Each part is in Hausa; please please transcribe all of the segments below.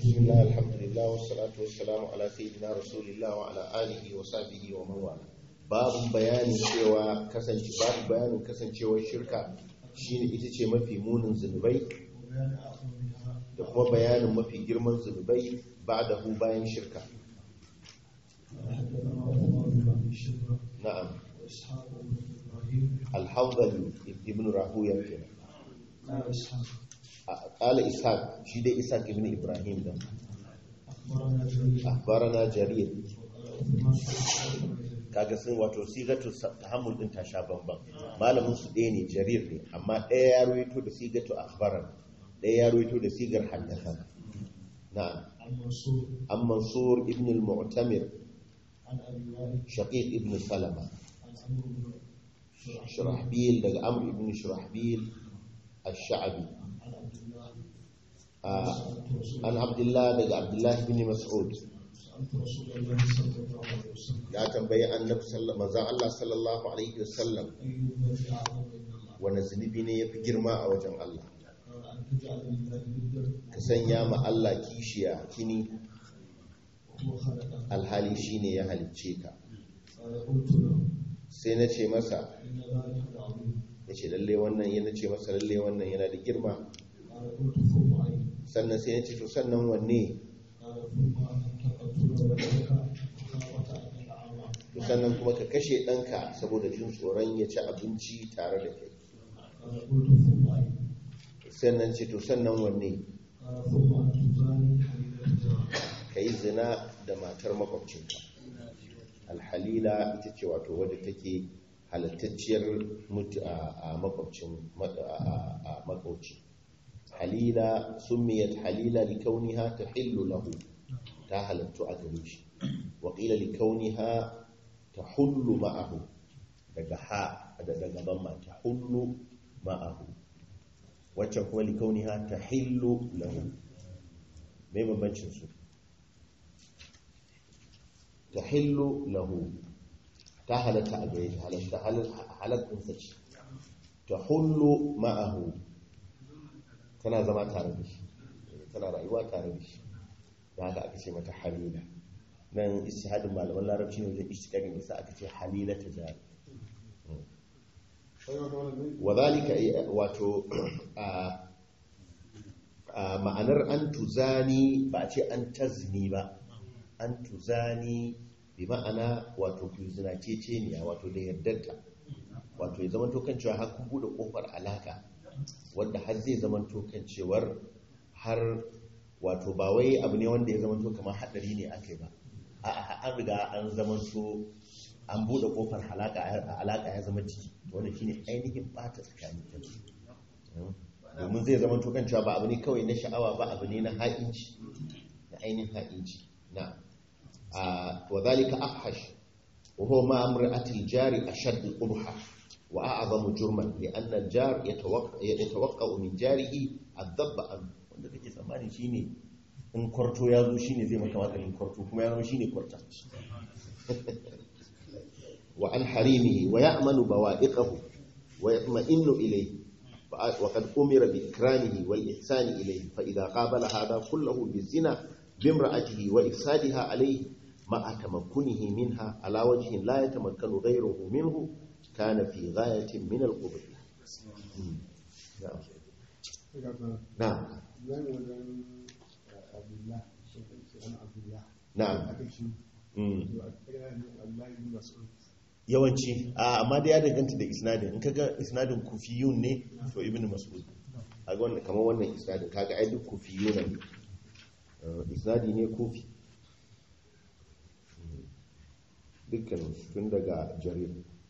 بسم الله الحمد لله والصلاة والسلام على سيدنا رسول الله وعلى آله وصحبه ومن والاه babun bayanin cewa kasance babu bayanin kasancewar shirka shine ita ce mafi munin zunubai وبيان أعظمها da kuma bayanin mafi girman zunubai ba'dahu bayan shirka حدثنا عمر بن أبي شيبة na'am وإسحاق بن إبراهيم al-hawdali ibn rahuya kenan قال إسحاق qala ishaq shi dai ishaq ibn ibrahim da أخبرنا جرير akhbarana jarir وقال عثمان kaga sun wato sigatu tahammul din ta sha bamban malamin su ɗaya ne jarir ne amma ɗaya ya ruwaito da sigatu akhbaran ɗaya ya ruwaito da sigar haddatha na'am عن منصور an mansur ibn al-mu'tamir عن أبي وائل shaqiq ibn salama عن عمرو بن شرحبيل shurahbil daga amr ibn shurahbil ash-sha'bi عن عبد الله Ah, سألت رسول an abdullah daga abdullah ibn mas'ud سألت رسول الله صلى الله عليه وسلم ya tambayi annabi sallallahu manzon Allah sallallahu alaihi wasallam أي الذنب أعظم عند الله wani zunubi ne yafi girma a wajen Allah قال أن تجعل لله ندا ka sanya ma Allah kishiya kini وهو خلقك alhali shine ya halicce ka قال قلت له sai na ce masa إن ذلك لعظيم ya ce lalle wannan yana ce masa lalle wannan yana da girma قال قلت ثم أي sannan sai ya ce to sannan wanne قال ثم أن تقتل ولدك مخافة أن يطعم to sannan kuma ka kashe ɗanka saboda jin tsoron ya ci abinci tare da kai قال قلت ثم أي sannan ce to sannan wanne قال ثم أن تزاني حليلة جارك ka yi zina da matar makwabcinka alhalila ita ce wato wadda take halattacciyar mutu a a makwabcin ma- a- a makwabci halila summiyat halila likauniha tahillu lahu ta halattu a gare shi wa qila likauniha tahullu ma'ahu daga ha da daga bamma tahullu ma'ahu wacce kuma likauniha tahillu lahu mai bambancin su tahillu lahu ta halatta a gare shi halatta halatta ce tahullu ma'ahu tana zama tare da shi tana rayuwa tare da shi da haka aka ce mata halila nan istihadin malaman larabci ne wajen istikarin isa aka ce halila ta jari wadhalika wato a a ma'anar an tuzani ba a ce an tazni ba an tuzani bi ma'ana wato ku zinace ce ne wato da yardarta wato ya zama tokan cewa har kun bude kofar alaka wanda har zai zama tokan cewar har wato ba wai abu ne wanda ya zama to kamar hadari ne ake ba a an riga an zama so an bude kofar alaka alaka ya zama ciki to wannan shine ainihin bata tsakanin kansu domin zai zama to kan cewa ba abu ne kawai na sha'awa ba abu ne na ha'inci na ainihin ha'inci na wa zalika afhash wa huwa ma amra'atil jari ashadd qubha wa a'zamu jurman li'an al-jar yatawaqqa min jarihi ad-dabba an wanda kake tsammani shine in kwarto ya zo shine zai maka maganin kwarto kuma ya zama shine kwarta wa an harimihi wa ya'manu bawa'iqahu wa yatma'innu ilayhi وقد أمر بإكرامه والإحسان إليه فإذا قابل هذا كله بالزنا بامرأته وإفسادها عليه مع تمكنه منها على وجه لا يتمكن غيره منه كان في غاية من القبر نعم نعم نعم yawanci amma da ya danganta da isnadin in kaga isnadin kufiyun ne to ibn mas'ud kaga wannan kamar wannan isnadin kaga ai duk kufiyuna ne isnadi ne kufi dukkan tun daga jarir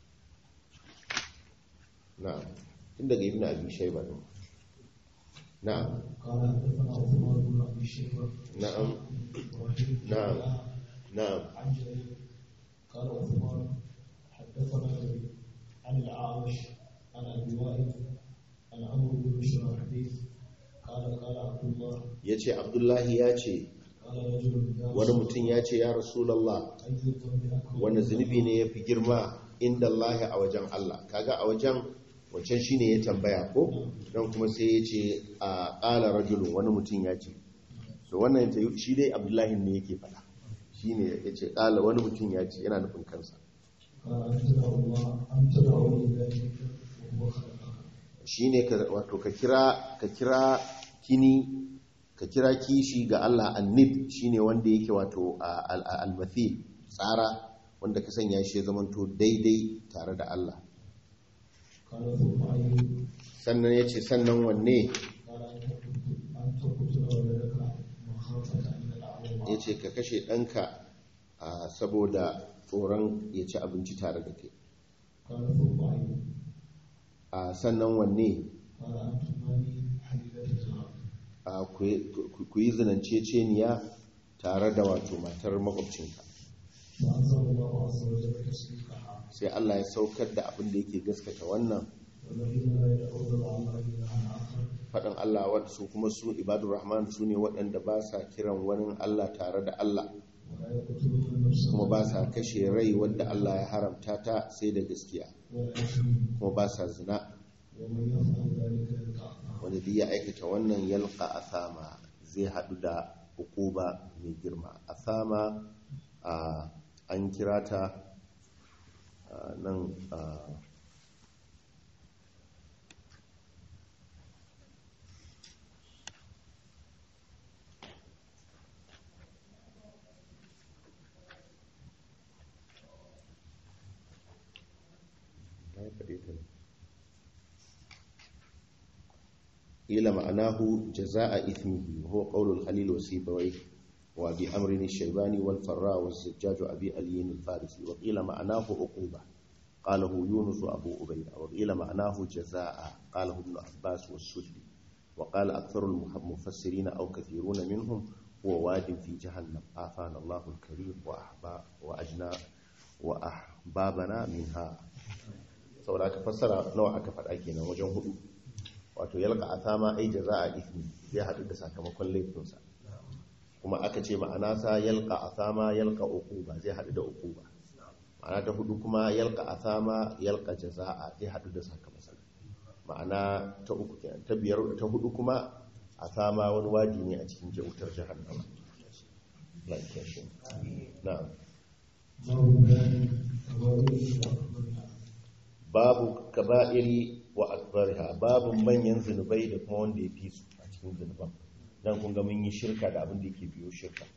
na'am tun daga ibn abi shayba ne na'am قال حدثنا عثمان بن ابي شيبه نعم. إبراهيم بن نعم. علاء na'am عن جرير قال عثمان حدثنا جرير عن الاعمش عن ابي وائل عن عمرو بن شرحبيل قال قال عبد الله yace abdullahi ya ce قال رجل يا wani رسول mutum ya ce ya rasulallah اي الذنب اكبر wani zunubi ne ya fi girma inda Allah a wajen Allah kaga a wajen wancan shi ne ya tambaya ko don kuma sai ya ce a ƙala rajulun wani mutum ya ce so wannan ta shi dai abdullahi ne yake fada shi ne ya ce ƙala wani mutum ya ce yana nufin kansa قال أن تدعوا الله أن تدعوا لله وهو خلقك shi ne wato ka kira ka kira kini ka kira kishi ga Allah annib shi ne wanda yake wato a- al- al- al-mathil tsara wanda ka sanya shi ya zamanto daidai tare da Allah قال ثم أي sannan ya ce sannan wanne قال أن تقتل- أن تقتل ولدك مخافة أن يدعوا الله ya ce ka kashe ɗanka a saboda tsoron ya ci abinci tare da kai قال ثم أي a sannan wanne قال أن تماني حليلة الغرب a ku ku yi zinanceceniya tare da wato matar makwabcinka فأنزل الله عز وجل تصديقها sai Allah ya saukar da abin da yake gaskata wannan والذين لا يدعون مع الله إلها آخر faɗin Allah wadda su kuma su ibadur rahman su ne waɗanda ba sa kiran wani Allah tare da Allah ولا يقتلون النفس kuma ba sa kashe rai wadda Allah ya haramta ta sai da gaskiya ولا يزنون kuma ba sa zina ومن يفعل ذلك يلقى أثاما wanda duk ya aikata wannan yalqa asama zai haɗu da hukuba mai girma asama a an kira ta a, nan a, na yi faɗe ta ne قيل معناه جزاء إثمه وهو قول الخليل وسيبويه وأبي أمر الشيباني والفراء والزجاج أبي علي الفارسي وقيل معناه عقوبة قاله يونس أبو أبي وقيل معناه جزاء قاله ابن عباس والسدي وقال أكثر المفسرين أو كثيرون منهم هو واد في جهنم آفانا الله الكريم وأحباب وأجنا وأحبابنا منها saboda aka fassara nawa aka faɗa kenan wajen hudu wato yalka asama ai jaza'a ismi zai haɗu da sakamakon laifinsa kuma aka ce ma'ana sa yalka asama yalka uquba zai haɗu da uquba ma'ana ta hudu kuma yalka asama yalka jaza'a zai haɗu da sakamakon ma'ana ta uku kenan ta biyar ta hudu kuma asama wani wadi ne a cikin jautar jahannama la kiyashi na'am باب بيان قوانين وأكبرها babu kaba'iri wa akbariha babu manyan zunubai da kuma wanda ya fi su a cikin zunuban dan kun ga mun yi shirka da abin da yake biyo shirka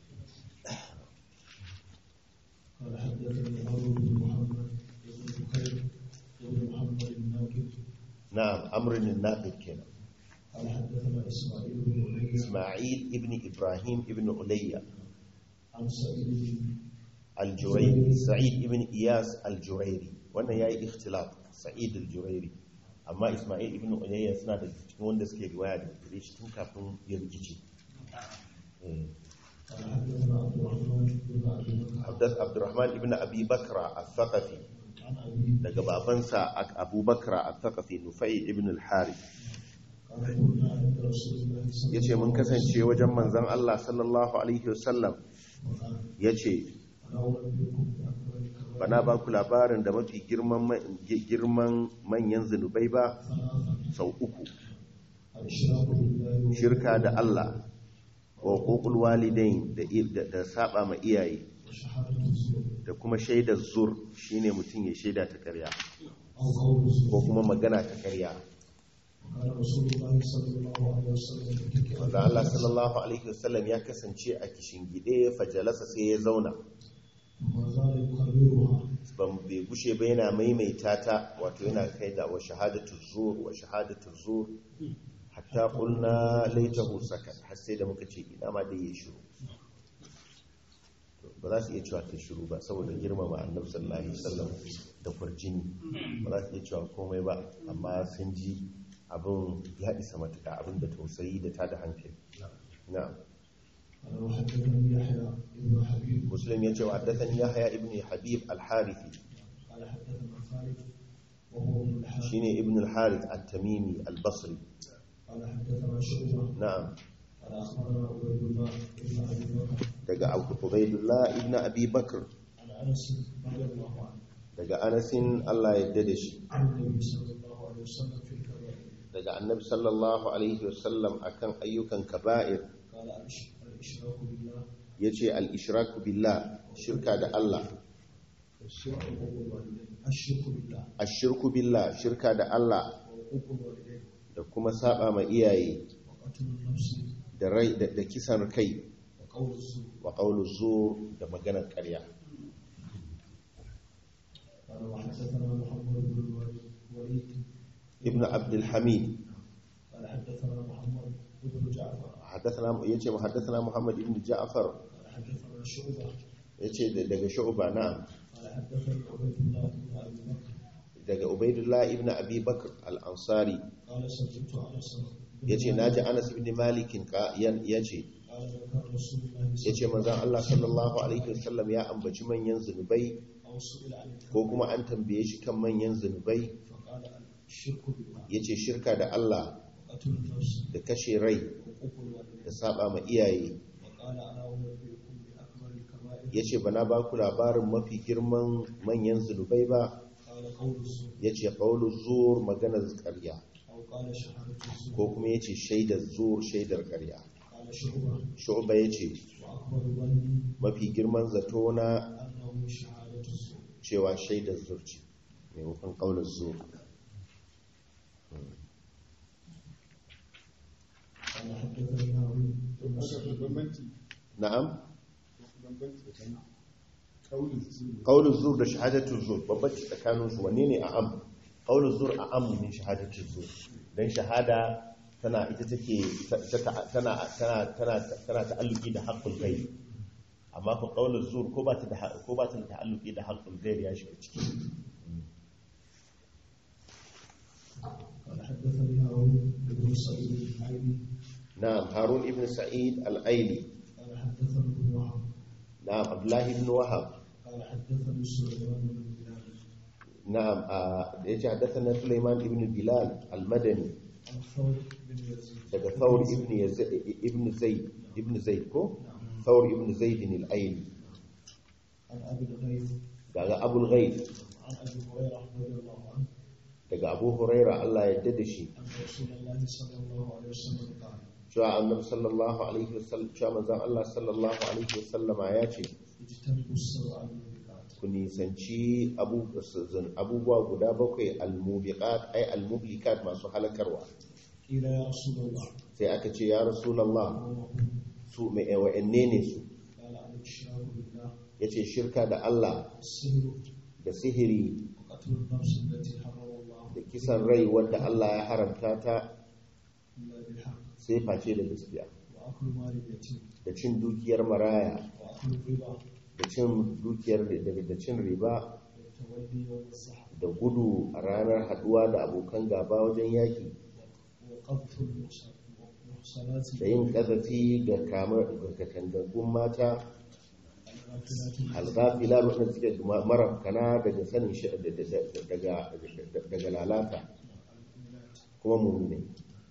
قال حدثني عمرو بن محمد بن بكير بن محمد الناقد na'am amrin naqid kenan قال حدثنا اسماعيل بن علي isma'il ibn ibrahim ibn ulayya عن سعيد al-jurayri sa'id ibn iyas al-jurayri wannan yayi ikhtilaf sa'id al-jurayri amma isma'il ibn ulayya suna da cikin wanda suke riwaya da gare shi tun kafin ya rikice eh قال حدثنا عبد الرحمن بن ابي بكر Abdas Abdurrahman ibn Abi Bakra al-Thaqafi عن ابي daga babansa Abu Bakra al-Thaqafi Nufai ibn al-Harith قال كنا عند رسول الله صلى yace mun kasance wajen manzon Allah sallallahu alaihi wasallam وقال yace انا انبئكم باكبر الكبائر bana ba ku labarin da mafi girman ma- girman manyan zunubai ba ثلاثه sau uku الاشراك بالله shirka da Allah wa uqul walidain da da, da saba ma iyaye وشهاده الزور da kuma shaidar zur shine mutum ya shaida ta ƙarya او قول الزور ko kuma magana ta ƙarya وقال رسول الله صلى الله عليه وسلم متكئا wanda Allah sallallahu alaihi wasallam ya kasance a kishingide fajalasa sai ya zauna وما زال يكررها ban bai gushe ba yana maimaita ta wato yana kai da wa shahadatu zur wa shahadatu zur hatta qulna laitahu sakat har sai da muka ce ina ma dai ya shiru ba za su iya cewa ta shiru ba saboda girmama annabi sallallahu alaihi wasallam da kwarjini ba za su iya cewa komai ba amma sun ji abin ya isa matuka abin da tausayi da tada hankali na'am قال وحدثني يحيى بن حبيب مسلم يجي وحدثني يحيى ابن حبيب الحارثي قال حدثنا خالد وهو ابن الحارث شيني ابن الحارث التميمي البصري قال حدثنا شعبة نعم قال اخبرنا عبيد الله بن ابي بكر daga Abu Ubaidullah ibn Abi Bakr عن انس رضي الله عنه daga Anasin Allah ya yarda da shi عن النبي صلى الله عليه وسلم في الكبائر daga Annabi sallallahu alaihi wasallam akan ayyukan kaba'ir قال الإش- الإشراك بالله yace al-ishraku billah shirka da Allah والشرك حقوق الوالدين الشرك بالله ashirku billah shirka da Allah وحقوق الوالدين da kuma saba ma iyaye وقتل النفس da rai da, da kisan kai وقول الزور wa qawlu zur da maganar ƙarya قال وحدثنا محمد بن الوليد ibn abdul hamid قال حدثنا محمد بن جعفر حدثنا yace muhaddathana muhammad ibn ja'far قال حدثنا شعبة yace da- daga shu'ba na'am قال حدثني عبيد الله بن أبي بكر daga ubaidullah ibn abi bakr al-ansari قال سمعت أنس بن yace naji anas ibn malik yace قال ذكر رسول الله ya ce manzan Allah sallallahu Alaihi wasallam ya ambaci manyan zunubai أو سئل عن الكبائر ko kuma an tambaye shi kan manyan zunubai فقال الشرك بالله ya ce shirka da Allah وقتل النفس da kashe rai وحقوق الوالدين da saba ma iyaye وقال أنا أنبئكم بأكبر الكبائر ya ce ba na ba ku labarin mafi girman manyan zunubai ba قال قول الزور ya ce ƙaunar zuwar maganar ƙarya أو قال شهادة الزور ko kuma ya ce shaidar zuwar shaidar ƙarya قال شعبة shu'ba ya ce وأكبر ظني mafi girman zato na أنه شهادة الزور cewa shaidar zuwar ce maimakon ƙaunar zuwar قال حدثني هارون بن سعيد bambanci na'am bambanci tsakanin kaulin su qaulul zur da shahadatul zur babbaci tsakanin su wanne ne a am qaulul zur a am min shahadatul zur dan shahada tana ita take tana tana tana tana ta'alluki da haqqul ghaib amma ko qaulul zur ko ba ta da ko ba ta da ta'alluki da haqqul ghaib ya shiga ciki قال حدثني هارون بن سعيد العيني na'am harun ibn sa'id al-aili قال حدثنا ابن وهب na'am abdullah ibn wahab قال حدثني سليمان بن بلال na'am yace hadathana sulaiman ibn bilal al-madani عن ثور بن يزيد daga thawr ibn yazid ibn zaid ibn zaid ko thawr ibn zaid al-aili عن ابي الغيث daga abul ghaib عن ابي هريره رضي الله عنه daga abu huraira Allah ya yarda da shi ان رسول الله صلى الله عليه وسلم قال cewa annabi sallallahu alaihi wasallam cewa manzon Allah sallallahu alaihi wasallama ya ce اجتنبوا السبع الموبقات ku nisanci abu- abubuwa guda bakwai almubiqat ay almublikat masu halakarwa قيل يا رسول الله sai aka ce ya rasulullah وما هم su mai wa'anne ne su قال الاشراك بالله yace shirka da Allah السهر da sihiri وقتل النفس التي حرم الله da kisan rai wanda Allah ya haramta ta الا بالحق sai face da gaskiya واكل مال اليتيم da cin dukiyar maraya واكل الربا da cin dukiyar da cin riba والتولي يوم الزحف da gudu a ranar haduwa da abokan gaba wajen yaki وقذف المحصنات da yin kazafi ga kamar ga katangagun mata الغافلات alghafila waɗanda suke marafkana daga sanin shi daga daga lalata المؤمنات kuma mummune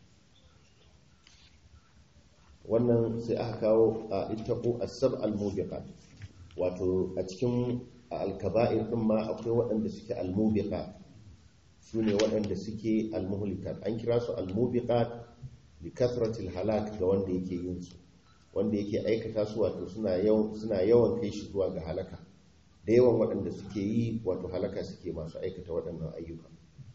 wannan sai aka kawo a ittaqu as-sab al-mubiqat wato a cikin al-kaba'ir din ma akwai waɗanda suke al-mubiqat sune waɗanda suke al-muhlikat an kira su al-mubiqat li kasratil halak ga wanda yake yin su wanda yake aikata su wato suna yawan suna yawan kai shi zuwa ga halaka da yawan waɗanda suke yi wato halaka suke masu aikata waɗannan ayyuka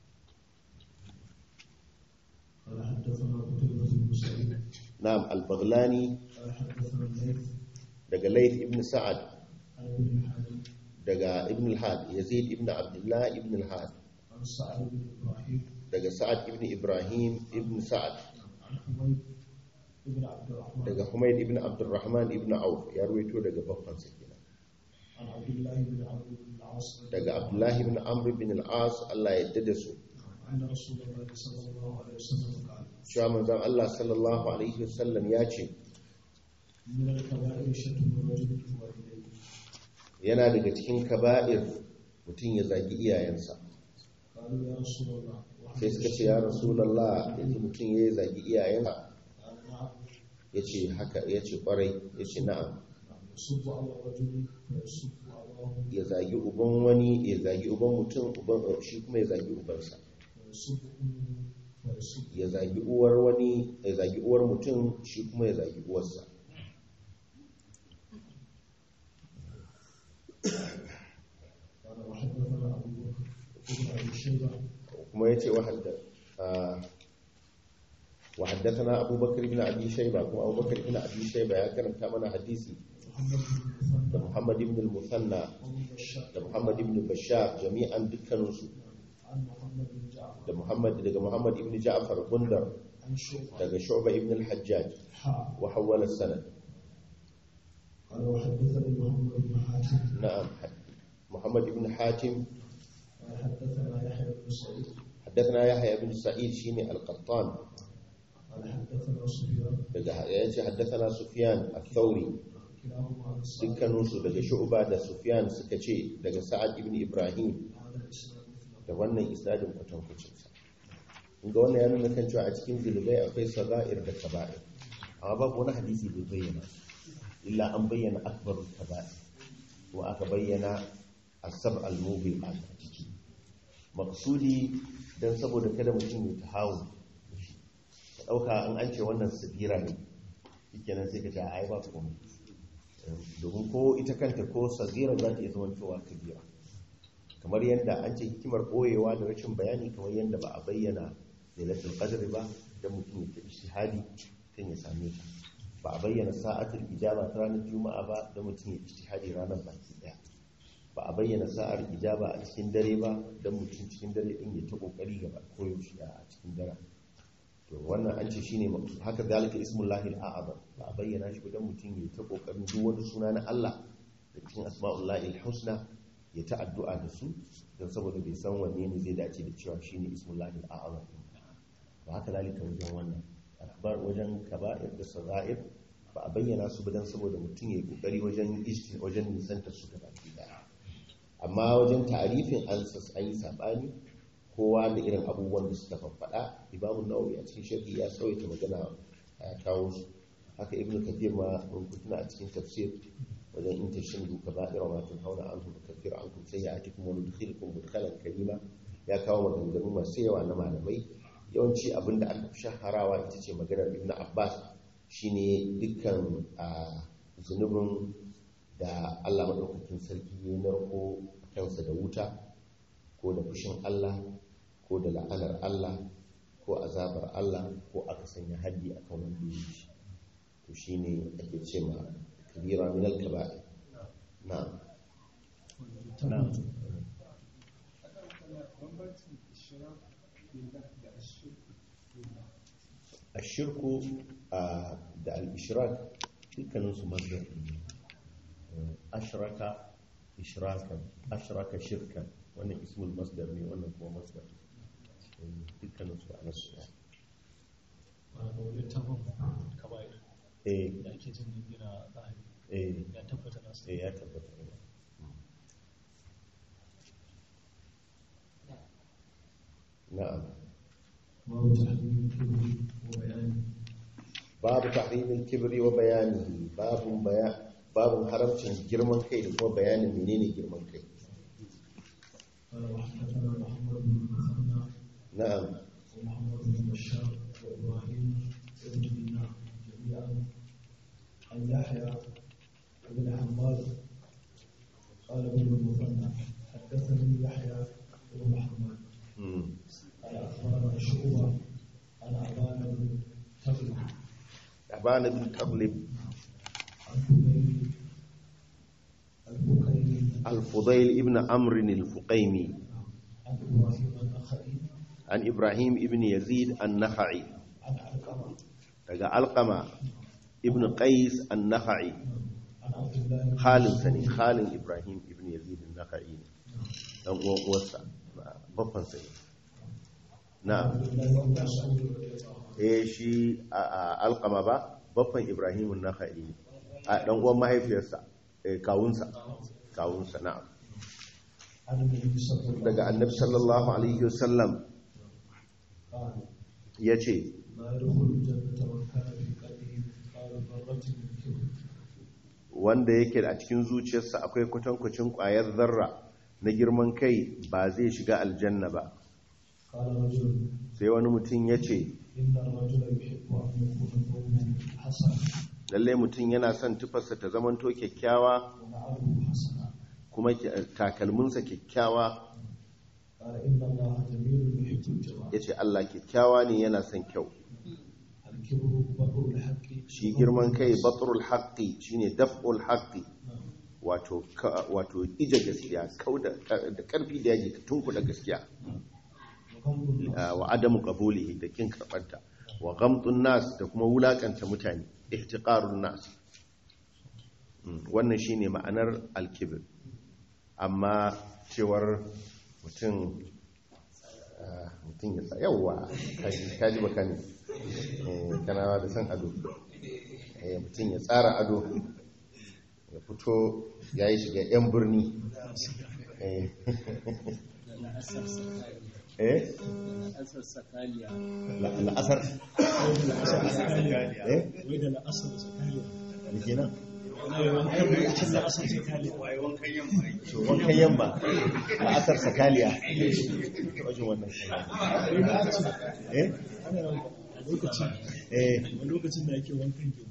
قال حدثنا قتيبة بن سعيد na'am al-baghlani قال حدثنا الليث daga Layth ibn Sa'ad عن ابن الحارث daga Ibn al-Had Yazid ibn Abdullah ibn al-Had عن سعد بن ابراهيم daga Sa'ad ibn Ibrahim ibn Sa'ad عن حميد بن عبد الرحمن daga Humayd ibn Abdurrahman ibn Auf ya ruwaito daga babban sa kenan عن عبد الله بن عمرو بن العاص daga Abdullah ibn Amr ibn al-As Allah ya yarda da su أن رسول الله صلى الله عليه وسلم قال cewa manzon Allah sallallahu alaihi wasallam ya ce من الكبائر شتم الرجل والديه yana daga cikin kaba'ir mutum ya zagi iyayensa قالوا يا رسول الله sai suka ce ya rasulullah yanzu mutum ya zagi iyayensa قال نعم yace haka yace kwarai yace na'am يصب على الرجل فيصب أباه ya zagi uban wani ya zagi uban mutum uban shi kuma ya zagi ubansa ويصب أمه فيصب ya zagi uwar wani ya zagi uwar mutum shi kuma ya zagi uwarsa قال وحدثنا أبو بكر بن أبي شيبة kuma yace wa hadda wa haddathana Abu Bakr ibn Abi Shayba kuma Abu Bakr ibn Abi Shayba ya karanta mana hadisi محمد بن da المثنى Muhammad ibn al-Musanna وابن بشار da Muhammad ibn Bashar jami'an dukkaninsu عن محمد بن جعفر da Muhammad daga Muhammad ibn Ja'far Gundar عن شعبة daga Shu'ba ibn al-Hajjaj حاء wa hawwala sanad قال وحدثني محمد بن حاتم na'am Muhammad ibn Hatim قال حدثنا يحيى بن سعيد حدثنا يحيى بن سعيد شيني القطان قال حدثنا سفيان daga yace haddathana Sufyan al-Thawri كلاهما عن سعد dukkaninsu daga Shu'ba da Sufyan suka ce daga Sa'ad ibn Ibrahim هذا الاسناد مثله da wannan isnadin kwatankwacin sa inga wannan ya nuna kan cewa a cikin zulubai akwai sagair da kaba'ir amma babu wani hadisi da bayyana illa an bayyana akbarul kaba'ir kuma aka bayyana asab al-mubi a ciki maksudi dan saboda kada mutum ya tahawu ka dauka an an ce wannan sabira ne shikenan sai ka ce ai ba komai domin ko ita kanta ko sagira za ta iya zama cewa kabira kamar yadda an ce hikimar ɓoyewa da rashin bayani kamar yadda ba a bayyana lailatul qadr ba da mutum ya tafi shahadi kan ya same ta ba a bayyana sa'atul ijaba ta ranar juma'a ba da mutum ya ijtihadi ranar baki daya ba a bayyana sa'ar ijaba a cikin dare ba don mutum cikin dare din ya ta kokari gaba koyaushe a cikin dare to wannan an ce shine maqsud haka zalika ismullahi al-a'zam ba a bayyana shi ba don mutum ya ta kokarin duk wani suna na Allah da cikin asma'ullahi al-husna ya ta addu'a da su don saboda bai san wanne ne zai dace da cewa shine ismullahi al-a'zam ba haka zalika wajen wannan akbar wajen kaba'ir da sagair ba a bayyana su ba don saboda mutum ya yi kokari wajen ijti wajen nisanta su gaba daya amma wajen tarifin an sas an yi sabani kowa da irin abubuwan da suka faɗa imamu nawawi a cikin sharhi ya tsawaita magana a kawo su haka ibnu kathir ma mun kutuna a cikin tafsir wajen in tashindu kaba'ira ma tun hauna an hudu kafir an kun sai ya ati kuma nudkhilkum mudkhalan karima ya kawo maganganu masu yawa na malamai yawanci abin da aka fi shaharawa ita ce maganar ibn abbas shine dukkan a zunubin da allah maɗaukakin sarki ya narko kansa da wuta ko da fushin allah ko da la'anar allah ko azabar allah ko aka sanya haddi a kan wanda ya yi to shine ake ce ma kabira min al-kaba'ir na'am نعم bambancin ishirar billah da ashirku billah ashirku a da al-ishrak dukkaninsu mazhar ne ashraka ishrakan ashraka shirkan wannan ismul masdar ne wannan kuma masdar dukkaninsu a nasu ne وهذا littafin kaba'ir eh da ake jin gina zahiri eh ya tabbata na su eh ya tabbata ne na'am babu tahdidin kibri wa bayani babu tahrimil kibri wa bayanihi babu bayan babu haramcin girman kai da kuma bayanin menene girman kai قال وحدثنا محمد بن المثنى na'am ومحمد بن بشار وابراهيم بن دينار جميعا عن يحيى بن حماد قال ابن المثنى حدثني يحيى بن محمد mm. قال اخبرنا شعبه عن ابان بن تغلب abana bin taglib عن بكير البكيري al-fudail ibn amr al-fuqaimi عن ابراهيم النخعي an ibrahim ibn yazid an-nakhai عن علقمه daga alqama ibn qais an-nakhai عن عبد الله بن khalin sani khalin ibrahim ibn yazid an-nakhai dan uwan uwarsa babban sai na'am عبد الله بن مسعود رضي الله عنه eh shi a a- alqama ba babban ibrahim an-nakhai ne a dan uwan mahaifiyarsa eh kawunsa kawunsa na'am عن النبي صلى الله عليه daga annabi sallallahu alaihi wasallam قال yace لا يدخل الجنة من كان في قلبه مثقال ذرة من كبر wanda yake a cikin zuciyarsa akwai kwatankwacin ƙwayar zarra na girman kai ba zai shiga aljanna ba قال رجل sai wani mutum ya ce إن الرجل يحب أن يكون ثوبه حسنا lallai mutum yana son tufarsa ta zamanto kyakkyawa ونعله حسنا kuma takalminsa kyakkyawa قال إن الله جميل يحب الجمال ya ce Allah kyakkyawa ne yana son kyau الكبر بطر الحق shi girman kai batrul haqqi shine daf'ul haqqi wato ka- wato ije gaskiya kauda da karfi da yaji ka tunkuda gaskiya وغمض الناس ah, wa adamu qabulihi da kin karbanta wa ghamtun nas da kuma wulakanta mutane ihtiqarun nas Mm, wannan shine ma'anar al-kibr amma cewar mutum ah, mutum ya sa yawa kaji kaji bakani eh kana da san ado eh mutum ya tsara ado ya fito ya yi shiga 'yan birni eh eh asar sakaliya la- la'asar eh wai da la'asar sakaliya da kenan wankan lokacin la'asar sakaliya to wankan yamma la'asar sakaliya ta wajen wannan eh ana a lokacin eh a lokacin da ake wankan ke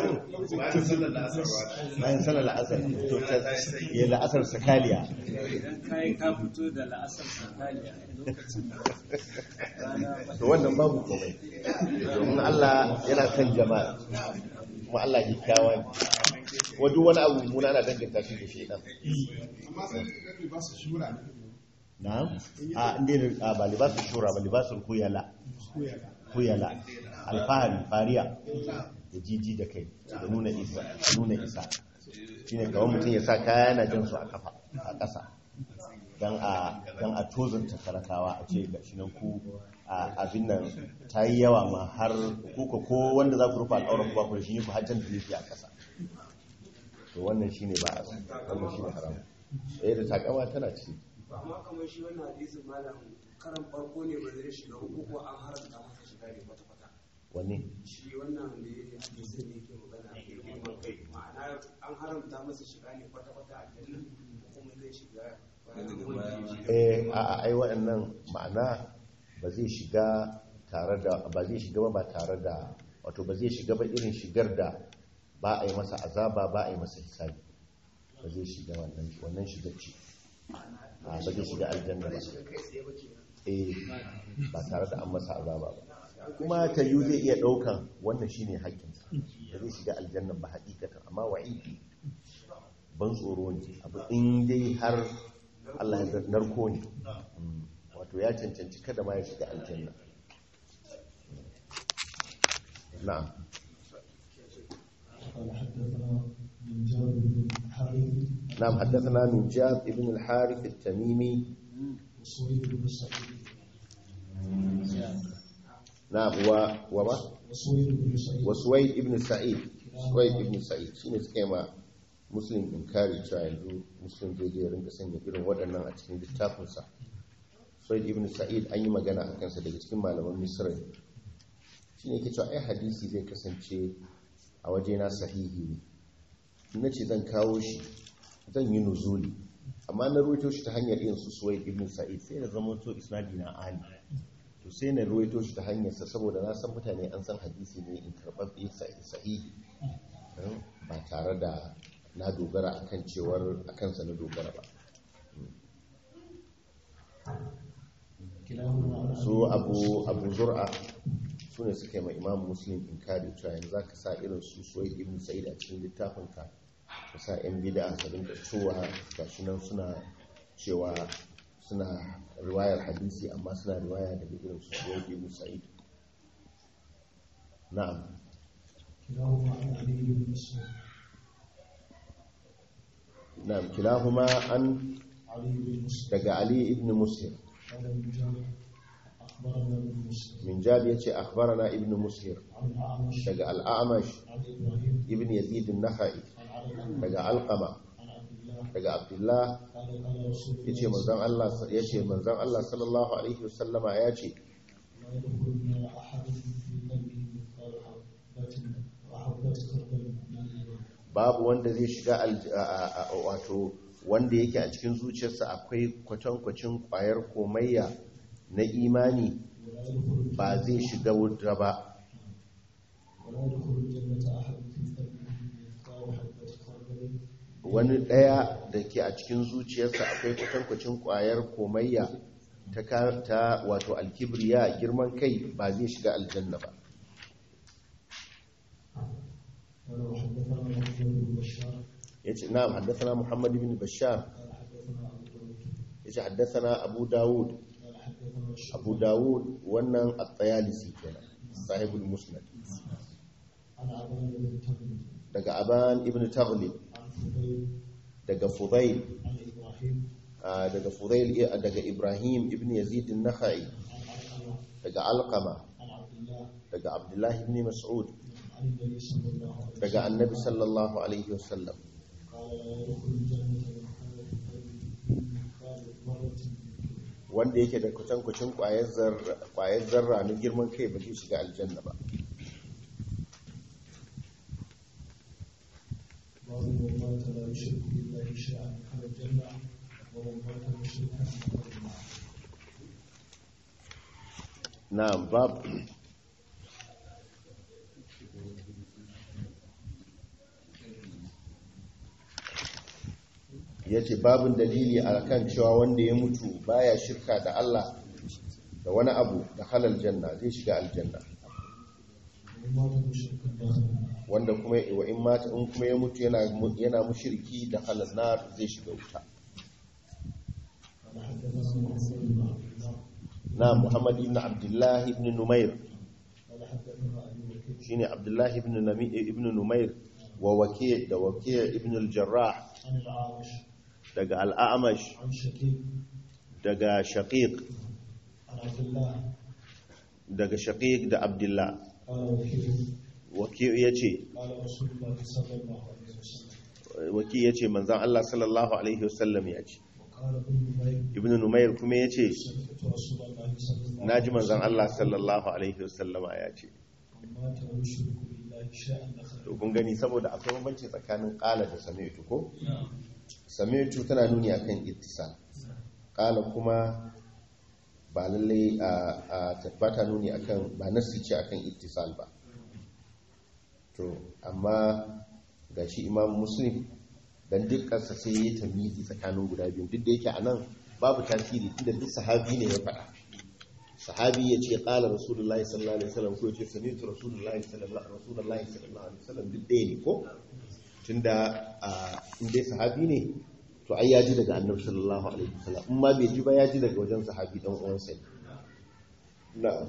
bayan sanar la'asar to ta ya la'asar sakaliya idan kayi ka fito da la'asar sakaliya lokacin da rana to wannan babu komai domin Allah yana kan jama'a kuma Allah kyakkyawa ne kuma duk wani abu muna ana danganta shi da shaidan na'am a inda ne a ba libasul shura ba libasul kuyala kuyala alfahari fariya da jiji da kai da nuna isa nuna isa shine kawai mutum ya sa kaya yana jin su a kafa a ƙasa dan a dan a tozanta talakawa a ce ga shi nan ku a abin nan ta yi yawa ma har kuka ko wanda za ku rufa al'auran ku ba ku da shi ne ku hajjan da yake a ƙasa to wannan shine ba a so wannan shine haram eh da takama tana ciki amma kamar shi wannan hadisin malam karan farko ne ba zai shiga uku ko an haramta masa shiga ne kwata kwata wanne shi wannan da ya hadisin ne yake magana a kai girman kai ma'ana an haramta masa shiga ne kwata kwata a jannan ko kuma zai shiga bayan eh a a ai waɗannan ma'ana ba zai shiga tare da ba zai shiga ba ba tare da wato ba zai shiga ba irin shigar da ba a yi masa azaba ba a yi masa hisabi ba zai shiga wannan wannan shigar ce a ba zai shiga aljanna ba eh ba tare da an masa azaba ba kuma ta yi zai iya ɗaukan wannan shine haƙƙinsa da zai shiga aljanna ba haƙiƙatan amma wa'idi ban tsoro ne abu in dai har Allah ya narko ne Mm. wato ya cancanci kada ma ya shiga aljanna na'am قال حدثنا من جابر بن حارث na'am haddathana nujab ibn al-harith at-tamimi وسويد بن سعيد na'am wa wa ma وسويد بن سعيد wa suwaid ibn sa'id suwaid ibn sa'id shine suka yi ma muslim inkari cewa yanzu muslim zai je ya rinka sanya irin waɗannan a cikin littafinsa suwaid ibn sa'id an yi magana a kansa daga cikin malaman misra ne shi ne ke cewa ai hadisi zai kasance a wajena sahihi ne in na ce zan kawo shi zan yi nuzuli amma na ruwaito shi ta hanyar irin su suwaid ibn sa'id sai na zama to isnadi na ali to sai na ruwaito shi ta hanyarsa saboda na san mutane an san hadisi ne in karɓaɓɓe sahihi eh, ba tare da na dogara akan cewar a kansa na dogara ba كلاهما عن su abu abu zur'a su ne suka yi ma imam muslim in kare cewa yanzu za ka sa irin su suwai ibn sa'id a cikin littafinka ka sa yan bida a sabin da cewa gashi nan suna cewa suna riwayar hadisi amma suna riwaya daga irin su suwai ibn sa'id na'am كلاهما عن علي بن مسعود na'am kilahuma an علي بن مسعود daga ali ibn muslim قال ابن جابر اخبرنا ابن مسعود min jabi yace akhbarana ibn muslim عن الاعمش daga al-a'mash عن ابراهيم ibn yazid an-nakhai عن علي daga alqama عن عبد الله daga abdullah قال قال رسول الله yace manzon Allah yace manzon Allah sallallahu alaihi wasallama yace لا يدخل النار احد في قلبه مثقال حبه وحبه خردل من ايمان babu wanda zai shiga alj- a- a- a- wato wanda yake a cikin zuciyarsa akwai kwatankwacin kwayar komayya na imani ولا يدخل ba zai shiga wuta ba ولا يدخل الجنة أحد في قلبه مثقال حبة خردل wani ɗaya da ke a cikin zuciyarsa akwai kwatankwacin ƙwayar komayya ta ka- ta wato alkibriya girman kai ba zai shiga aljanna ba قال وحدثنا محمد بن بشار ya ce na haddasa muhammad ibn bashar قال حدثنا ابو داود ya ce haddasa abu dawud قال حدثنا الشعبي abu dawud wannan at-tayalisi kenan sahibul musnad عن عبان بن تغلب daga aban ibn taghlib عن فضيل daga fudail عن ابراهيم ah, daga fudail eh, daga ibrahim ibn yazid an-nakhai عن علقمه daga alqama عن عبد الله daga abdullahi ibn mas'ud عن النبي صلى الله عليه وسلم daga annabi sallallahu alaihi wasallam قال لا يدخل الجنه من كان في قلبه مثقال ذره من كبر wanda yake da kucin kwayar zarra kwayar zarra na girman kai ba zai shiga aljanna ba باب من مات لا يشرك بالله شيئا دخل الجنه ومن مات مشركا دخل النار na'am bab yace babin dalili akan cewa wanda ya mutu baya shirka da Allah da wani abu da halal janna zai shiga aljanna ومن مات مشركا دخل النار wanda kuma wa in mata in kuma ya mutu yana yana mushriki da halal nar zai shiga wuta قال حدثنا محمد بن عبد الله na Muhammad ibn Abdullah ibn Numair قال حدثنا ابي بكر shine Abdullah ibn Nami ibn Numair wa Waki' da Waki' ibn al-Jarrah عن العامش daga al-A'mash عن شقيق daga Shaqiq عن عبد الله daga Shaqiq da Abdullah قال وكيل Waki' yace قال رسول الله صلى الله عليه وسلم Waki' yace manzon Allah sallallahu alaihi wasallam yace وقال ابن نمير Ibn Numair kuma yace سمعت رسول الله صلى الله عليه naji manzon Allah sallallahu alaihi wasallama yace وسلم مات ويشرك بالله شيئا دخل to kun gani saboda akwai bambanci tsakanin qala da sami'tu ko sami'tu tana nuni akan ittisal qala kuma ba lalle a a ba ta nuni akan ba nassi ce akan ittisal ba to amma gashi imam muslim dan dukkansa sai ya tamizi tsakanin guda biyu duk da yake anan babu tasiri tunda duk sahabi ne ya faɗa sahabi ya ce ƙala rasulullahi sallallahu alaihi wasallam ko ya ce sami'tu rasulullahi sallallahu rasulullahi sallallahu alaihi wasallam duk ɗaya ne ko tunda a in dai sahabi ne to ai ya ji daga annabi sallallahu alaihi wasallam in ma bai ji ba ya ji daga wajen sahabi dan uwansa ne na'am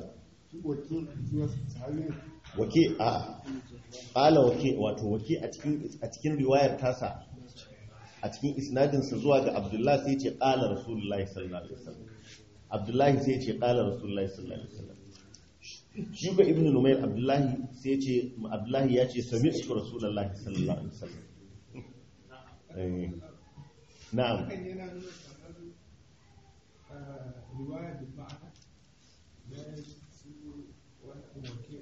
wake a ƙala wake wato wake a cikin a cikin riwayar tasa a cikin isnadinsa zuwa ga abdullahi sai ce ƙala rasulullahi sallallahu alaihi wasallam abdullahi sai ce ƙala rasulullahi sallallahu alaihi wasallam shi ga ibnu numayr abdullahi sai ce abdullahi ya ce sami'tu rasulullahi sallallahu alaihi wasallam Eh, na'am hakan yana nuna kamar ah, riwaya da ma'ana da su wani wake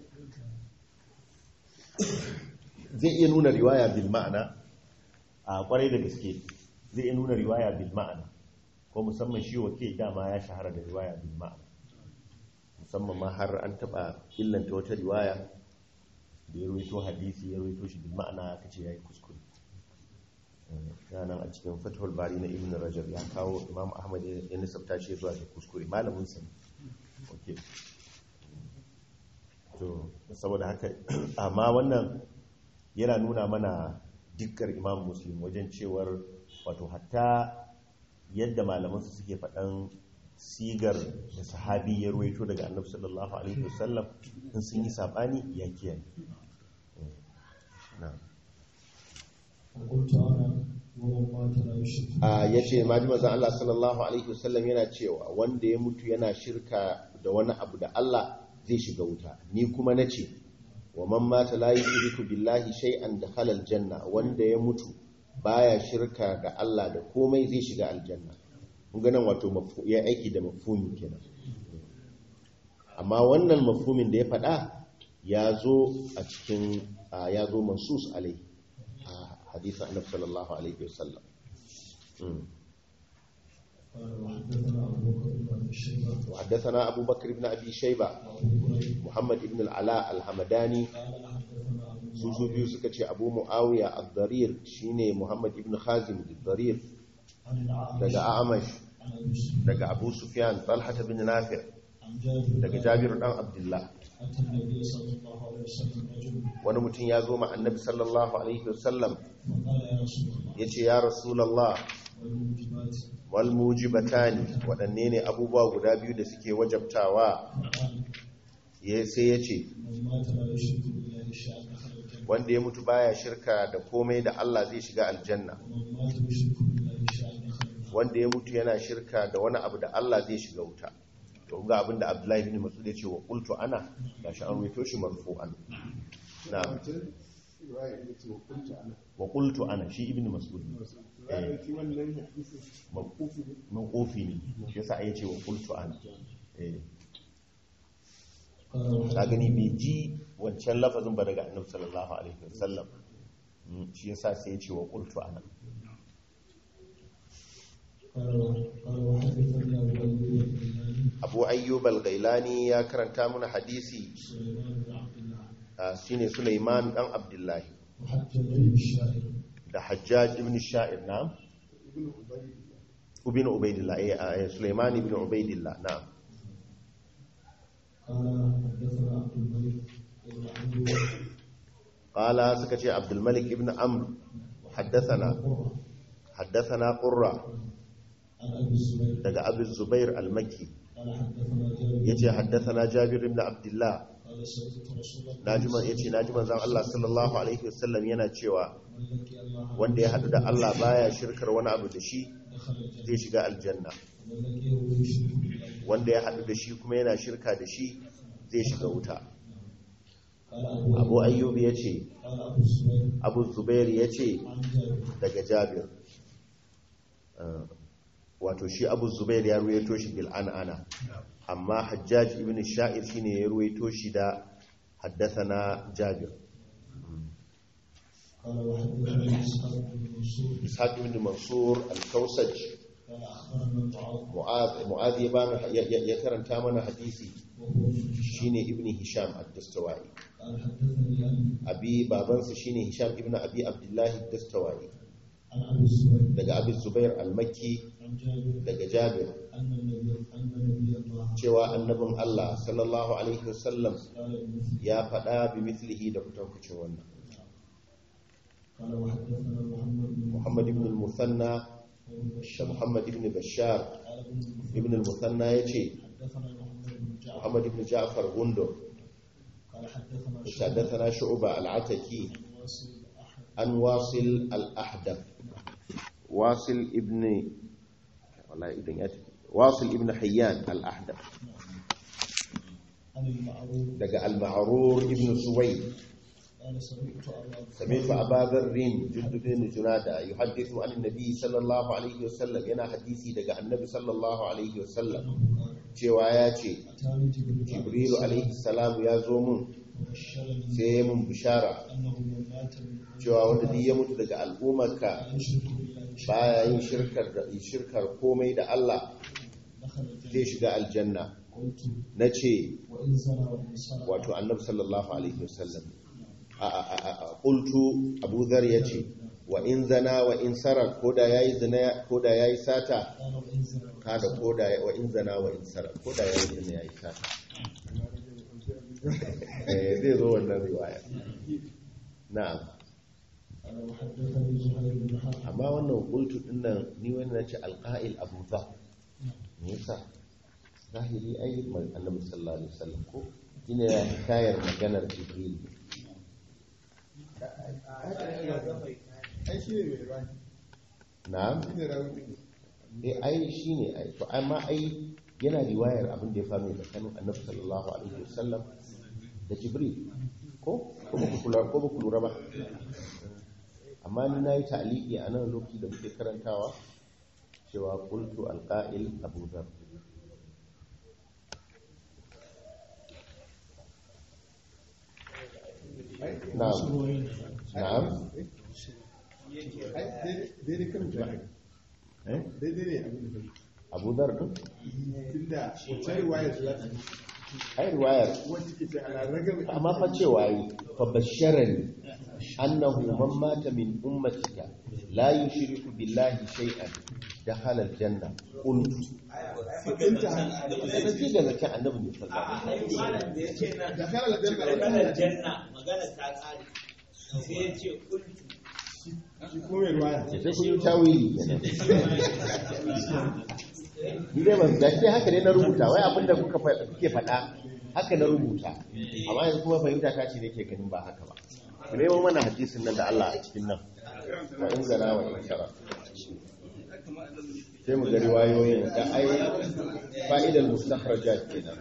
zai iya nuna riwaya bil ma'ana a kwarai da gaske zai iya nuna riwaya bil ma'ana ko musamman shi wake dama ya shahara da riwaya bil ma'ana musamman ma har an taba illanta wata riwaya da ya ruwaito hadisi ya ruwaito shi bil ma'ana aka ce yayi kuskure nan a cikin fathul bari na ibn rajab ya kawo imam ahmad ya nisabta shi zuwa da kuskure malamin sa ne okay to saboda haka amma wannan yana nuna mana dukkan imam muslim wajen cewar wato hatta yadda malamansu suke faɗan sigar da sahabi ya ruwaito daga annabi sallallahu alaihi wasallam in sun yi sabani ya kiyaye na'am وقلت انا ومن مات لا يشرك a yace maji manzon Allah sallallahu alaihi wasallam yana cewa wanda ya mutu yana shirka da wani abu da Allah zai shiga wuta ni kuma nace wa man mata la yushriku billahi shay'an dakhala aljanna wanda ya mutu baya shirka da Allah da komai zai shiga aljanna kun ga nan wato mafhu- ya aiki da mafhumi kenan amma wannan mafhumin da ya faɗa ya zo a cikin a, ya zo mansus alai a hadisin annabi sallallahu alaihi wasallam Mm. قال وحدثنا ابو بكر بن ابي شيبه وحدثنا أبو بكر بن أبي شيبة وابو هريره محمد بن العلاء الحمداني قال حدثنا ابو su su biyu suka ce abu muawiya ad-darir shine muhammad ibn khazim ad-darir عن الأعمش daga amash عن أبي سفيان daga abu sufyan talha bin nafi عن جابر daga jabir dan abdullah أتى النبي صلى الله عليه وسلم رجل wani mutum ya zo ma annabi sallallahu alaihi wasallam فقال يا رسول الله yace ya rasulullah والموجبات wal mujibatani waɗanne ne abubuwa guda biyu da suke wajabtawa فقال ya sai ya ce من مات لا يشرك بالله شيئا دخل الجنة wanda ya mutu baya shirka da komai da Allah zai shiga aljanna ومن مات يشرك بالله شيئا دخل النار wanda ya mutu yana shirka da wani abu da Allah zai shiga wuta to ga abin da Abdullahi bin Mas'ud ya ce wa qultu ana gashi an ruwaito shi marfu'an na'am wancan riwaya ita ce wa kunta ana wa qultu ana shi ibn Mas'ud riwaya ce wannan hadisin mawqufi ne mawqufi ne shi yasa ya ce wa qultu ana eh قال ka gani bai ji wancan lafazin ba daga Annabi sallallahu alaihi wasallam Mm, shi yasa sai ya ce wa qultu ana قال قال وحدثني أبو أيوب البناني Abu Ayyub al-Ghailani ya karanta mana hadisi سليمان بن عبد الله ah, shine Sulaiman dan Abdullahi وحجاج بن الشاعر da Hajjaj ibn Sha'ir na'am ibn ubay ibn Ubaidillah eh ah, Sulaiman ibn Ubaidillah na'am قال حدثنا عبد الملك بن عمرو qala suka ce Abdul Malik ibn Amr haddathana قرة haddathana Qurra عن أبي الزبير daga Abu Zubair al-Makki قال حدثنا جابر yace haddathana Jabir ibn Abdullah قال سمعت رسول الله najiman yace najiman zan Allah sallallahu alaihi wasallam yana cewa من لقي الله wanda ya hadu da Allah baya shirkar wani abu da shi دخل الجنة zai shiga aljanna ومن لقيه يشرك بالله wanda ya hadu da shi kuma yana shirka da shi zai shiga wuta قال أبو Abu Ayyub yace قال أبو الزبير Abu Zubair yace عن جابر daga Jabir Uh, wato shi Abu Zubair ya ruwaito shi bil an'ana amma Hajjaj ibn Sha'ir shine ya ruwaito shi da haddathana Jabir قال وحدثني إسحاق بن منصور Ishaq ibn Mansur al-Kausaj قال أخبرنا معاذ Mu'adh Mu'adh ya bani ya, ya- ya karanta mana hadisi وهو ابن هشام shine ibn Hisham ad-Dastawai قال حدثني أبي abi babansa shine Hisham ibn Abi Abdullah ad-Dastawai عن أبي الزبير daga Abu Zubair al-Makki عن جابر daga Jabir أن النبي أن نبي الله cewa annabin Allah sallallahu alaihi wasallam قال بمثل ya faɗa bi mithlihi da kutankucin wannan قال وحدثنا محمد بن Muhammad ibn al-Muthanna بن da بشار Muhammad ibn Bashar قال ابن المثنى ibn al-Muthanna yace حدثنا محمد بن جعفر Muhammad ibn Ja'far Gundo قال حدثنا شعبة حدثنا شعبة العتكي عن واصل عن واصل الأحد الأحدث واصل ابن والله إذن يأتي واصل ابن حيان الأحدث عن المعروف دقى المعرور ابن سويد قال سمعت أبا سمعت أبا ذر جند بن جنادة يحدث عن النبي صلى الله عليه وسلم ينا حديثي دقى النبي صلى الله عليه وسلم قال cewa ya ce أتاني جبريل jibrilu alaihi salam ya zo mun وبشرني sai ya mun bishara أنه من مات من cewa wanda duk ya mutu daga al'ummarka لا يشرك بالله شيئا baya yin shirkar da shirkar komai da Allah دخل zai الجنة shiga aljanna قلت na ce وإن زنى وإن سرق wato annabi sallallahu alaihi wasallam a a a a qultu abu dhar yace wa in zana wa in sarar koda yayi zina koda yayi sata قال وإن زنى وإن kada koda wa in zana wa in sarar koda yayi zina yayi sata eh zai zo wannan riwaya na'am قال وحدثني زهير بن حرب amma wannan qultu dinnan ni wani nace alqa'il abu dhar me yasa zahiri ai man- annabi sallallahu alaihi wasallam ko ina ya hikayar maganar jibril ai shi ne mai riwaya na'am shi ne rawi ne eh ai shine ai to amma ai yana riwayar abin da ya faru tsakanin annabi sallallahu alaihi wasallam da jibril ko ko ba ku kula ko ba ku lura ba amma ni nayi ta'liqi a nan lokaci da muke karantawa cewa qultu alqa'il abu dhar na'am na'am ai daidai kan jami'a eh daidai ne abin da kai abu dhar din tunda wancan riwayar su za ta ai riwayar amma fa cewa yi fa basharani annahu man mata min ummatika la yushriku billahi shay'an dakhala aljanna qultu da ji da zakin annabi ne sallallahu alaihi malam da ya ce nan da kala da maganar janna magana ta tsari sai ya ce kultu shi kuma mai ruwaya wasallam sai kun yi tawili kenan ni dai ban da shi haka ne na rubuta wai abinda kuka fa- kuke faɗa haka na rubuta amma yanzu kuma fahimta ta ce nake ganin ba haka ba ku nemo mana hadisin nan da Allah a cikin nan wa in zana wa in shara sai mu ga riwayoyin da ai fa'idar mustakhrajat kenan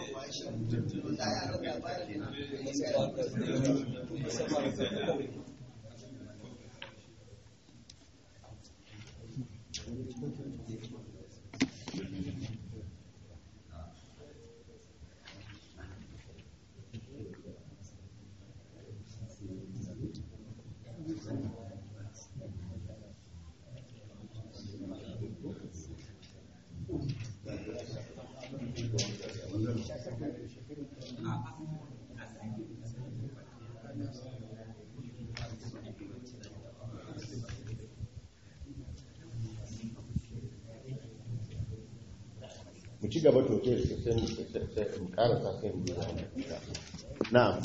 mu ci gaba to sai sai sai- sai mu karasa sai mu duba na'am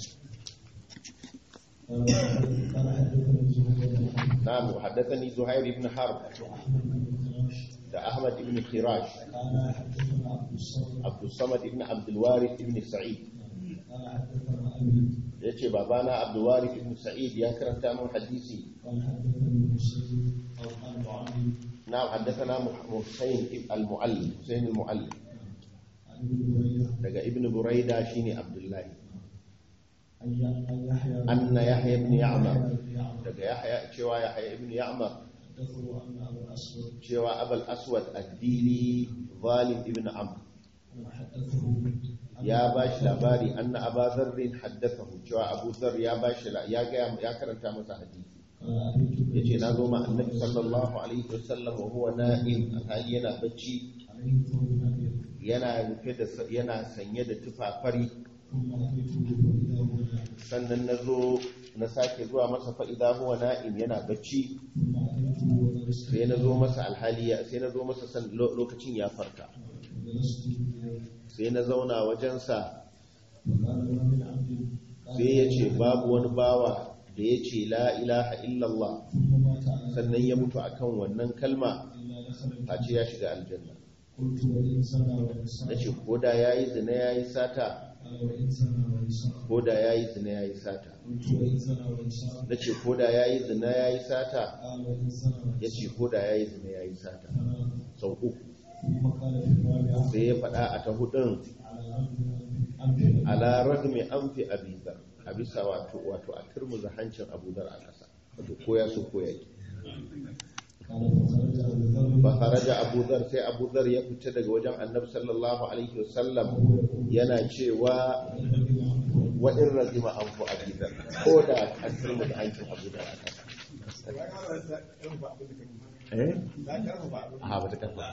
قال حدثني زهير بن حرب na'am haddathani zuhair ibn harb واحمد بن خراش da ahmad ibn khirash قال حدثنا عبد الصمد abdul samad ibn abdul warith ibn sa'id قال حدثنا ابي yace babana abdul warith ibn sa'id ya karanta min hadisi قال حدثني حسين او عن معاذ na'am haddathana husayn al-muallim husayn al-muallim عن ابن هريره daga ibn buraida shine abdullahi عن يحيى anna yahya ibn ya'mar بن يعمر daga yahya cewa yahya ibn ya'mar حدثه ان ابا الاسود cewa abul aswad ad-dili zalim ibn amr حدثه ya ba shi labari anna aba zarrin haddathahu cewa abu zar ya ba shi ya ga ya karanta masa hadisi قال اتيت yace na zo ma annabi sallallahu alaihi wasallam wa huwa na'im alhali yana bacci عليه ثوب ابيض yana rufe da yana sanye da tufafari ثم اتيته فاذا هو نائم sannan na zo na sake zuwa masa fa idza huwa na'im yana bacci ثم اتيته وقد sai na zo masa alhali ya sai na zo masa san lo- lokacin ya farka جلست اليه sai na zauna wajensa فقال ما من عبد قال sai ya ce babu wani bawa da ya ce la ilaha illallah ثم مات على sannan ya mutu akan wannan kalma الا دخل a ce ya shiga aljanna قلت وان سنى وان na سنى ce ko da ya yi zina ya yi sata قال وان سنى وان سنى ko da ya yi zina ya yi sata قلت وان سنى وان سنى na ce ko da ya yi zina ya yi sata قال وان سنى وان ya ce سنى ko da ya yi zina ya yi sata ثلاثة sau uku ثم قال في الرابعة sai ya faɗa a ta hudun على الأرض أنفع ala ragmi an fi abizar a bisa wato wato a turmuza hancin abudar a ƙasa wato ko ya so ko ya ki قال فخرج أبو ذر fa kharaja abudar sai abudar ya fita daga wajen annabi sallallahu alaihi wasallam yana cewa wa in razima an fi abizar ko da an turmuza hancin abudar a ƙasa eh a ba ta karfafa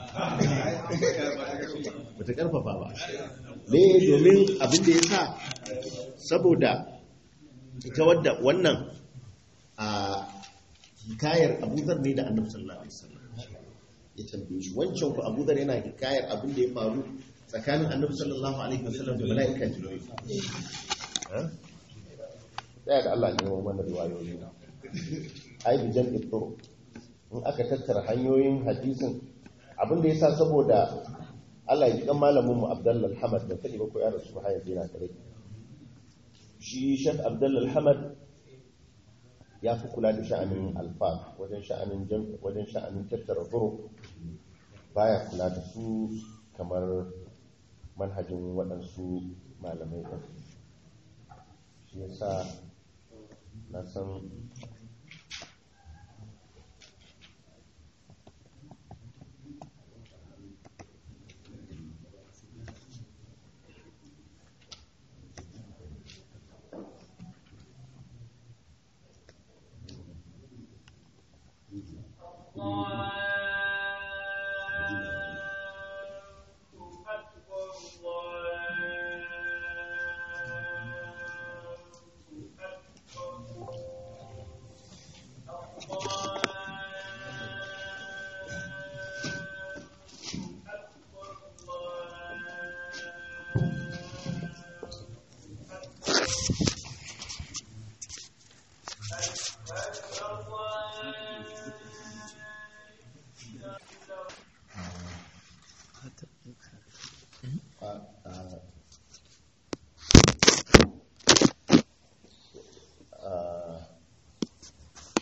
ba ta karfafa ba me domin abin da ya sa saboda ita wadda wannan a hikayar abuzar ne da annabi sallallahu alaihi wasallam ya tambaye shi wancan ku abuzar yana hikayar abin da ya faru tsakanin annabi sallallahu alaihi wasallam da mala'ika jibril ha da da Allah ne wa wannan riwayoyi ai bi jam'i turuq in aka tattara hanyoyin hadisin abin da yasa saboda Allah ya ji kan malamin mu Abdullah Hamad da kadi ba ko ya rasu har yanzu yana kare shi Sheikh Abdullah Hamad ya fi kula da sha'anin alfa wajen sha'anin jam wajen sha'anin tattara turuq baya kula da su kamar manhajin waɗansu malamai ɗin shi yasa na san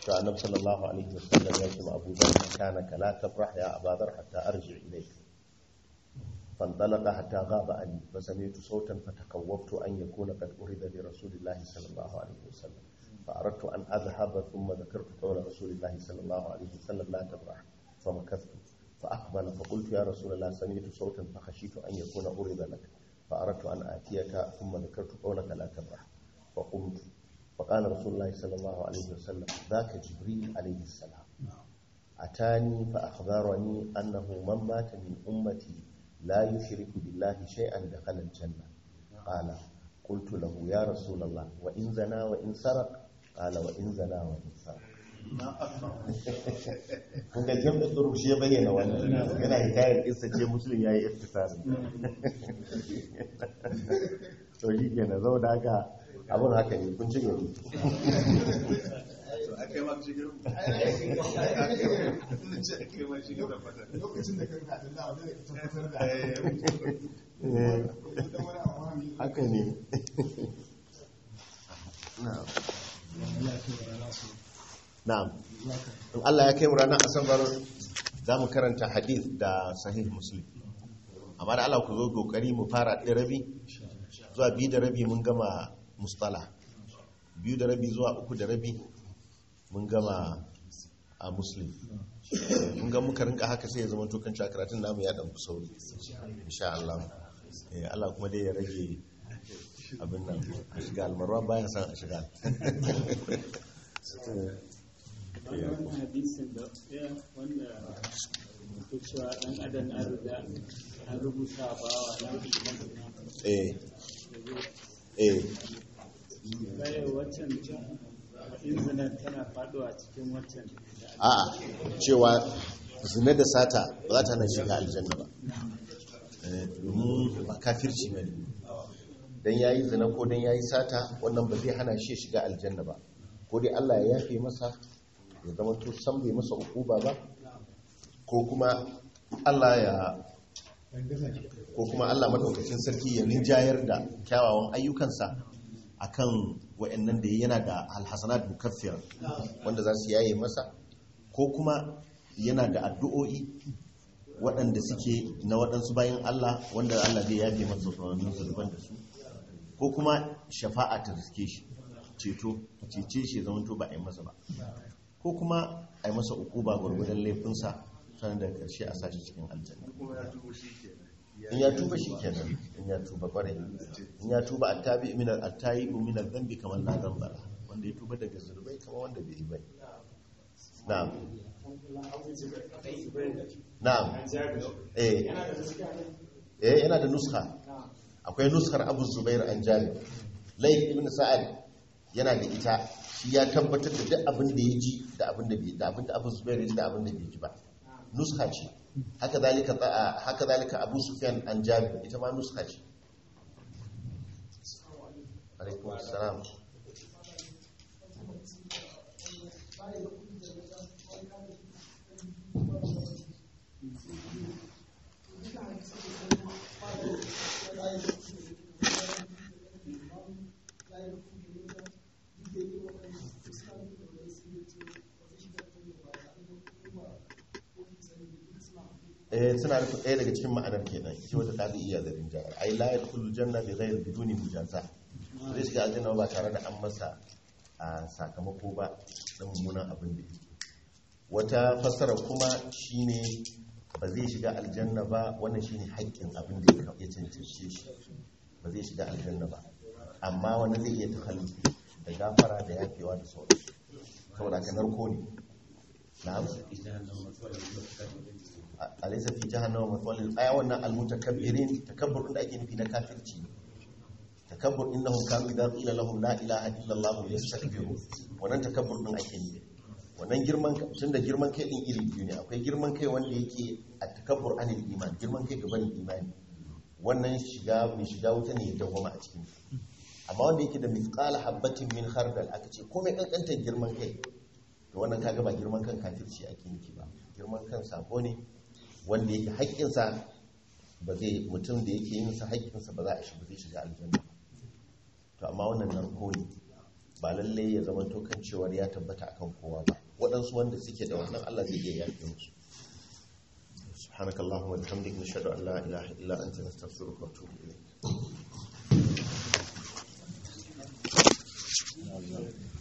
to annabi sallallahu alaihi wasallam ya ce ma Abu Dharr kana kala tafrah ya Abu Dharr hatta arji ilayk فانطلق حتى غاب عني فسمعت صوتا فتكوفت أن يكون قد أرد لرسول الله صلى الله عليه وسلم فأردت أن أذهب ثم ذكرت قول رسول الله صلى الله عليه وسلم لا تبرح فمكثت فأقبل فقلت يا رسول الله سمعت صوتا فخشيت أن يكون أرد لك فأردت أن آتيك ثم ذكرت قولك لا تبرح فقمت فقال رسول الله صلى الله عليه وسلم ذاك جبريل عليه السلام أتاني فأخبرني أنه من مات من أمتي لا يشرك بالله شيئا دخل الجنة قال قلت له يا رسول الله وإن زنا وإن سرق قال وإن زنا وإن سرق kun ga jam da tsoro shi ya bayyana wannan yana hikayar isa ce musulun ya yi iftisarin to shi ke na zau da haka abin haka ne kun ci gari lokacin da kan haɗin da wadda ka tabbatar da wani abu haka ne na'am in Allah ya kai mu ranar asabar za mu karanta hadith da sahih muslim amma da Allah ku zo kokari mu fara ɗaya rabi zuwa biyu da rabi mun gama mustala biyu da rabi zuwa uku da rabi mun gama a muslim mun ga muka rinka haka sai ya zama tokan karatun namu ya ɗan sauri insha Allah Eh, Allah kuma dai ya rage abin nan a shiga almarwa bayan san a shiga wannan hadisin da ya wanda ke cewa dan adam an riga an rubuta bawa na eh eh kai waccan inzinan tana faduwa cikin waccan a'a cewa zina da sata ba za ta na shiga aljanna ba Eh, domin ba kafirci ne dan yayi zina ko dan yayi sata wannan ba zai hana shi shiga aljanna ba ko dai Allah ya yafe masa ya zama to san bai masa ukuba ba ko kuma Allah ya ko kuma Allah madaukakin sarki ya rinjayar da kyawawan ayyukansa akan wayannan da yana da alhasanat mukaffira wanda za su yaye masa ko kuma yana da addu'o'i waɗanda suke na waɗansu bayan Allah wanda Allah zai yafe masa sauran zurban da su ko kuma shafa'a ta riske shi ceto ta cece shi zama to ba a yi masa ba ko kuma a yi masa uku ba gwargwadon laifinsa sannan da ƙarshe a sashi cikin aljanna in ya tuba shi kenan in ya tuba kwarai in ya tuba attabi min al-attayi min al-dhanbi kamar la dhanba la. wanda ya tuba daga zurbai kamar wanda bai yi bai na'am na'am eh eh yana da nuskha akwai nuskar Abu Zubair an Jabir Layth ibn Sa'ad yana da ita shi ya tabbatar da duk abin da ya ji da abin da bai da abin da Abu Zubair ya ji da abin da bai ji ba nuskha ce haka zalika ta- haka zalika Abu Sufyan an Jabir ita ma nuskha ce alaikum assalam eh suna nufin ɗaya daga cikin ma'anar kenan shi wata ta iya zarin jihar ai la yadkhulul janna bi ghayri biduni mujaza zai shiga aljanna ba tare da an masa a sakamako ba na mummunan abin da yake wata fassara kuma shine ba zai shiga aljanna ba wannan shine haƙƙin abin da ya cancance shi ba zai shiga aljanna ba amma wani zai iya takhallufi da gafara da yafewa da sauransu saboda ka narko ne na'am alaysa fi jahannama mathwalil aya wannan almutakabbirin takabbur da ake nufi na kafirci takabbur innahum kanu idza qila lahum la ilaha illa allah yastakbirun wannan takabbur din ake nufi wannan girman tunda girman kai din iri biyu ne akwai girman kai wanda yake a takabbur anil iman girman kai gaban imani wannan shiga mai shiga wuta ne ya dawwama a cikin amma wanda yake da mithqala habatin min khardal aka ce komai kankantar girman kai to wannan kaga ba girman kan kafirci ake nufi ba girman kan sako ne wanda yake haƙƙinsa ba zai mutum da yake yin sa haƙƙinsa ba za a shi ba zai shiga aljanna to amma wannan narko ne ba lallai ya zama tokan cewar ya tabbata akan kowa ba waɗansu wanda suke da wannan Allah zai iya yafe musu سبحانك اللهم وبحمدك نشهد ان لا اله الا انت نستغفرك ونتوب اليك